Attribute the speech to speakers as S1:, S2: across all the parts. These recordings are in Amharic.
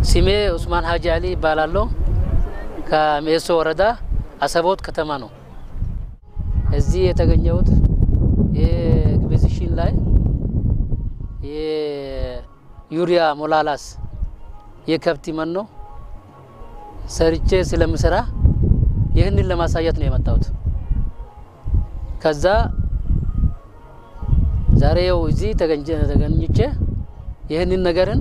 S1: ስሜ ኡስማን ሀጂ አሊ ይባላለሁ። ከሜሶ ወረዳ አሰቦት ከተማ ነው። እዚህ የተገኘሁት የኤግዚቢሽን ላይ የዩሪያ ሞላላስ የከብት መኖ ሰርቼ ስለምሰራ ይህንን ለማሳየት ነው የመጣሁት። ከዛ ዛሬው እዚህ ተገኝቼ ይህንን ነገርን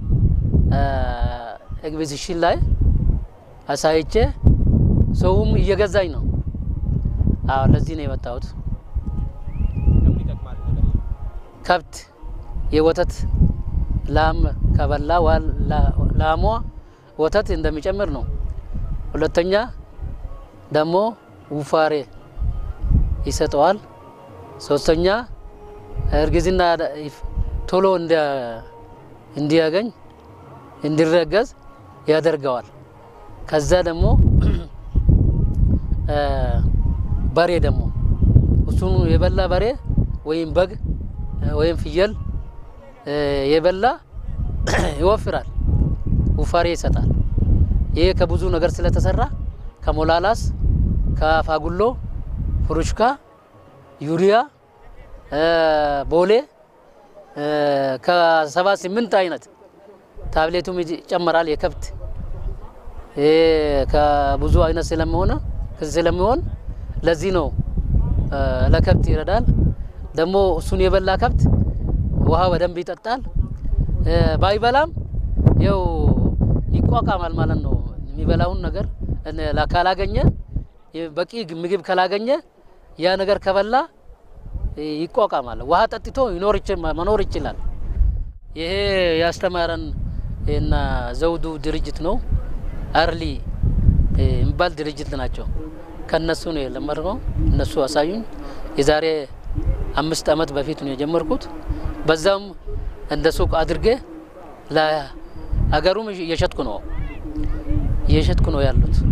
S1: ኤግዚቢሽን ላይ አሳይቼ ሰውም እየገዛኝ ነው። አዎ ለዚህ ነው የመጣሁት። ከብት የወተት ላም ከበላ ላሟ ወተት እንደሚጨምር ነው። ሁለተኛ ደግሞ ውፋሬ ይሰጠዋል። ሶስተኛ እርግዝና ቶሎ እንዲያገኝ እንዲረገዝ ያደርገዋል። ከዛ ደግሞ በሬ ደግሞ እሱን የበላ በሬ ወይም በግ ወይም ፍየል የበላ ይወፍራል፣ ውፋሬ ይሰጣል። ይሄ ከብዙ ነገር ስለተሰራ ከሞላላስ፣ ከፋጉሎ፣ ፍሩሽካ፣ ዩሪያ፣ ቦሌ ከሰባ ስምንት አይነት ታብሌቱም ይጨመራል። የከብት ከብዙ አይነት ስለሚሆነ ስለሚሆን ለዚህ ነው ለከብት ይረዳል። ደግሞ እሱን የበላ ከብት ውሃ በደንብ ይጠጣል። ባይበላም ያው ይቋቋማል ማለት ነው። የሚበላውን ነገር ካላገኘ በቂ ምግብ ካላገኘ ያ ነገር ከበላ ይቋቋማል። ውሃ ጠጥቶ መኖር ይችላል። ይሄ ያስተማረን እና ዘውዱ ድርጅት ነው። አርሊ የሚባል ድርጅት ናቸው። ከነሱ ነው የለመድነው። እነሱ አሳዩኝ። የዛሬ አምስት ዓመት በፊት ነው የጀመርኩት። በዛም እንደ ሱቅ አድርጌ ለሀገሩም እየሸጥኩ ነው እየሸጥኩ ነው ያሉት